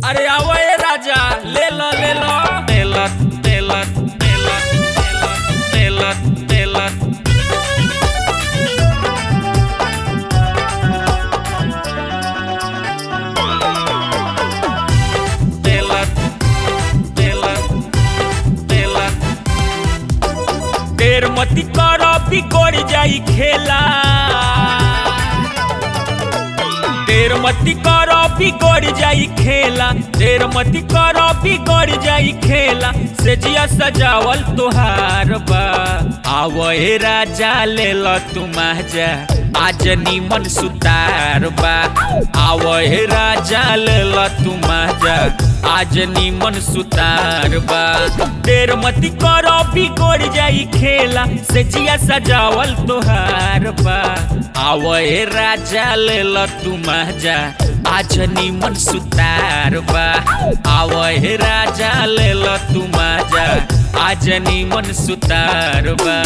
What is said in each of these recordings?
अरे आवा ए राजा ले लो ले लो तेलत तेलत तेलत तेलत तेलत तेलत तेलत तेलत देर मती करो बिगड़ जाई खेला देर मती करो बिगड़ जाई खेला देर मती करो बिगड़ जाई खेला से जिया सजावल तुहार बा आवए राजा ले लो तुम जा आज नीमन सुतार बा आवए राजा ले लो तुम जा आज नीमन सुतार बा देर मती करो बिगड़ जाई खेला से जिया सजावल तुहार बा आवए राजा ले लो तुम जा आज नीमन सुतार बा आवए राजा ले लो तुम जा आज नीमन सुतार बा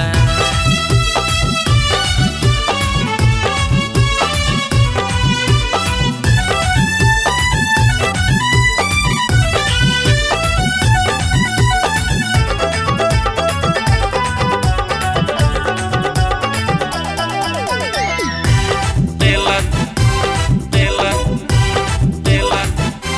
तेलत तेलत तेलत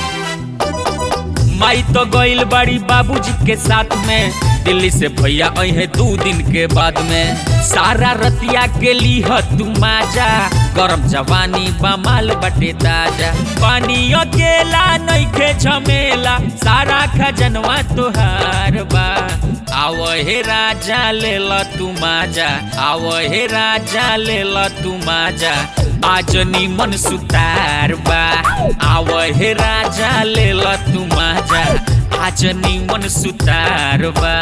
माई तो गइल बाड़ी बाबूजी के साथ में दिल्ली से भैया अहे दू दिन के बाद में सारा रतिया के लीह तू माजा गरम जवानी बमाल बटे ताजा पानी अकेला नइखे झमेला सारा खजनवा तोहार बा आव हे राजा ले ल तू माजा आव हे राजा ले ल तू माजा आज निमन सुतार बा आव हे राजा ले ल तू माजा आज निमन सुतार बा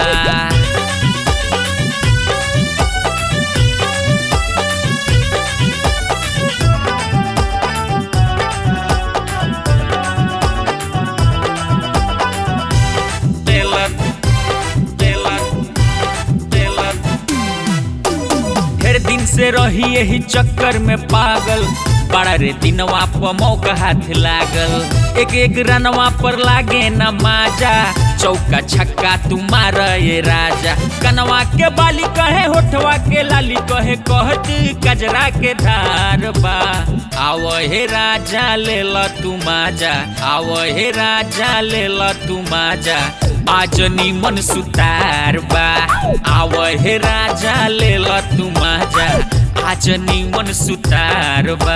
तेलत तेलत तेलत ढेर दिन से रही यही चक्कर में पागल बड़ा रे दिनवा पर मौका हाथ लागल एक एक रनवा पर लागे न माजा चौका छक्का तू मार ये राजा कनवा के बाली कहे होठवा के लाली कहे कहत कजरा के धार बा आव हे राजा ले ल तू माजा आव हे राजा ले ल तू माजा आज निमन सुतार बा आव हे राजा ले ल तू माजा आज निमन सुतार बा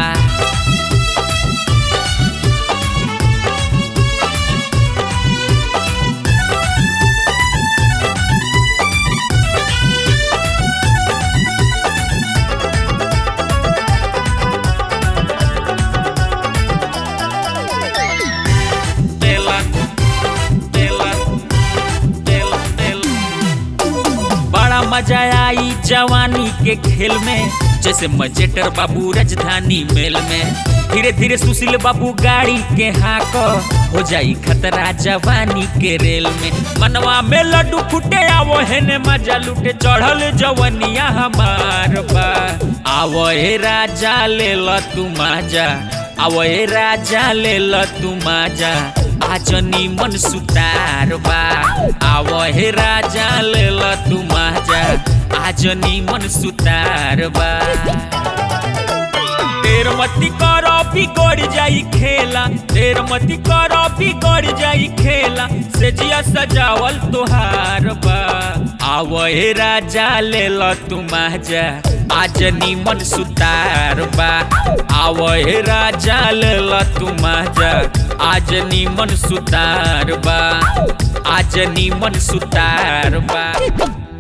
तेलत तेलत तेलत तेलत बड़ा मजा आई जवानी के खेल में जैसे मजेटर बाबू राजधानी मेल में धीरे धीरे सुशील बाबू गाड़ी के हाक हो जाई खतरा जवानी के रेल में मनवा में लड्डू फूटे आवो हेने मजा लूटे चढ़ल जवनिया हमार बा आवो हे राजा ले ल तू माजा आवो हे राजा ले ल तू माजा आज निमन सुतार बा आव हे राजा ले ल तू माजा आज निमन सुतार बा देर मती करो बिगड़ जाई खेला देर मती करो बिगड़ जाई खेला से जिया सजावल तोहार बा आव हे राजा ले ल तू माजा आज निमन सुतार बा आव हे राजा ले ल तू माजा आज निमन सुतार बा आज निमन सुतार बा